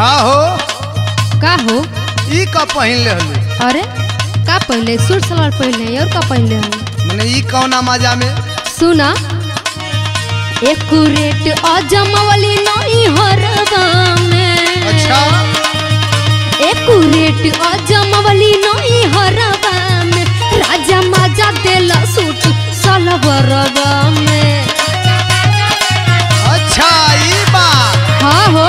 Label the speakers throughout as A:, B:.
A: का हो
B: का हो
A: ई का पहिन ले हलू
B: अरे का पहले सूट सलवार पहले और का पहले हम
A: मने ई कौना मजा में
B: सुना एकुरेट अजमवली नहीं हरवा में
A: अच्छा
B: एकुरेट अजमवली नहीं हरवा में राजा माजा देला सूट सलवारवा में
A: अच्छा ई बात
B: हाँ हो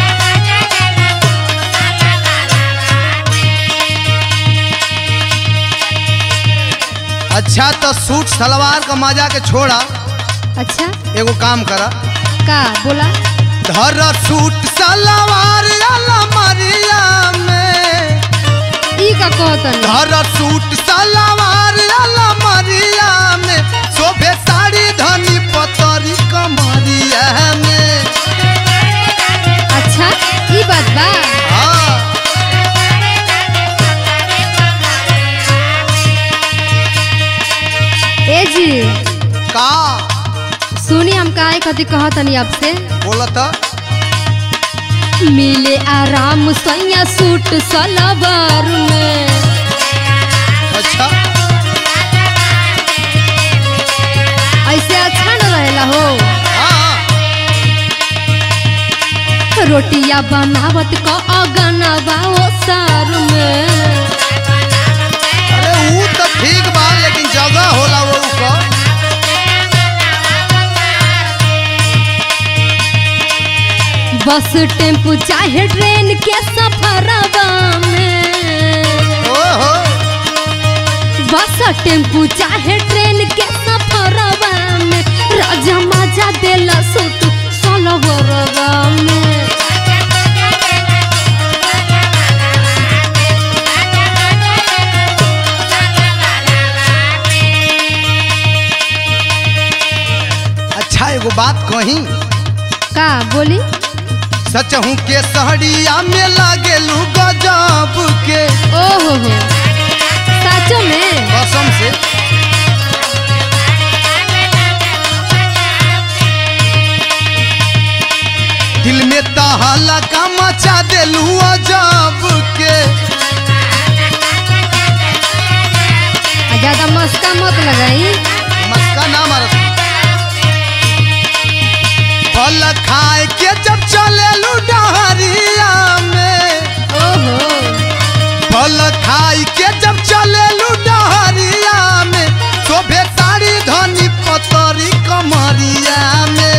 A: अच्छा तो सूट सलवार का मजा के छोड़ा
B: अच्छा
A: एगो काम करा
B: का बोला
A: धर सूट सलवार अलमारिया में
B: ई का कहतन
A: धर सूट सलवार अलमारिया में शोभे साड़ी धनी पतरी कमरिया में
B: अच्छा ई बात बा
A: हाँ
B: ए जी
A: का
B: सुनी हम काहे कथी कहतनी आपसे
A: बोलत
B: मिले आराम सैया सूट सलवार में
A: अच्छा
B: ऐसे अच्छा न रहेला हो
A: हाँ
B: रोटिया बनावत क अगनवा ओ सार में
A: अरे ऊ तो ठीक बा लेकिन जगह होला वो का
B: बस टेम्पू चाहे ट्रेन के सफरवा में
A: ओहो
B: बस टेम्पू चाहे ट्रेन के सफरवा में राजा मजा देला सूट सलवारवा में
A: अच्छा एगो बात कही
B: का बोली
A: सच हूँ के सहरिया में लागेलू गजब के
B: ओहो हो सचो में
A: कसम से दिल में तहला का मचा देलू अजब के
B: आ ज्यादा मस्का मत लगाई
A: मस्का ना मारत फल खाए के जब चलेलू डहरिया में
B: ओहो
A: फल खाई के जब चलेलू डहरिया में शोभे साड़ी धनी पतरी कमरिया में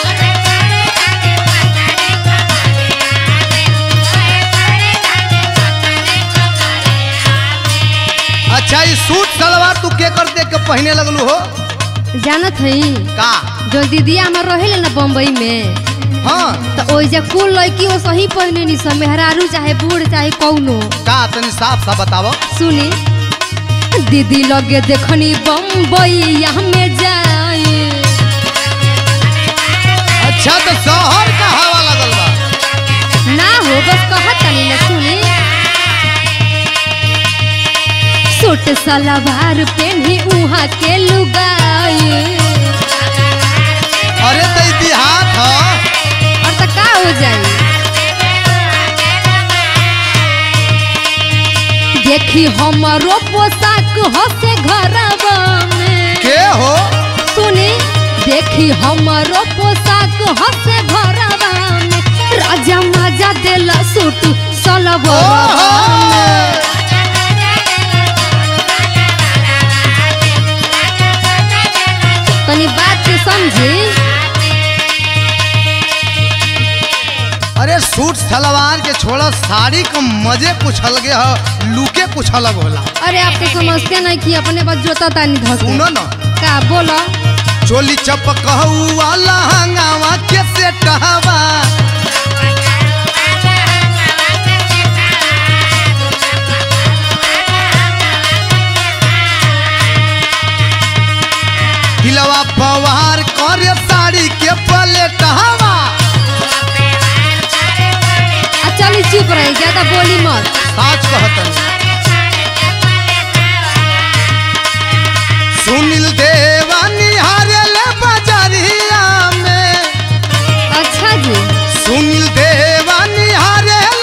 A: अच्छा ये सूट सलवार तू के कर दे के पहने लगलू हो
B: जानत हई
A: का
B: जो दीदिया हमर रहेले ना बम्बई में
A: हाँ
B: तो ओइजा कुल लड़की वो सही पहने नी सब मेहरारू चाहे बूढ़ चाहे कौनो
A: का तनी साफ साफ बतावो
B: सुनी दीदी लगे देखनी बम्बई यहाँ में जाए
A: अच्छा तो शहर का हवा लगल बा
B: ना हो बस कहत तनी ना सुनी सूट सलवार पहनी उहाँ के लुगाई
A: अरे तो देहात ह
B: और तो का हो जाई देखी हमारो पोशाक हसे घरवा में
A: के हो
B: सुनी देखी हमारो पोशाक हसे घरवा में राजा मजा देला सूट सलवारवा में तनी बात के समझी
A: अरे सूट सलवार के छोड़ा साड़ी का मजे कुछ अलगे ह लुके कुछ अलग होला
B: अरे आप तो समझते नहीं कि अपने बात जोता तानी धके
A: सुनो ना
B: का बोलो
A: चोली चपक वाला हंगावा के सेटहवा दिलवा पवार करे साड़ी के पलेटहवा
B: आ चली चुप रही ज्यादा बोली मत
A: साच कहतन सुनील देवा निहारे ले बजरिया में
B: अच्छा जी
A: सुनील देवा निहारे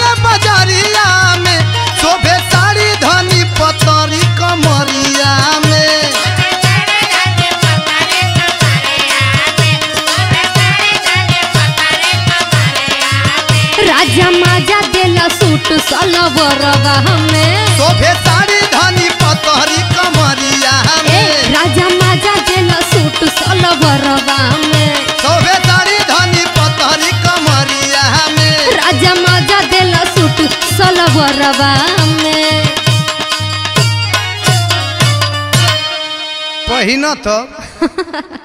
B: सलवरवा में
A: शोभे साड़ी धनी पतहरी कमरिया
B: ए
A: में
B: राजा माजा देला सूट सलवरवा में
A: शोभे साड़ी धनी पतहरी कमरिया में
B: राजा माजा देला सूट सलवरवा में
A: पहिना तो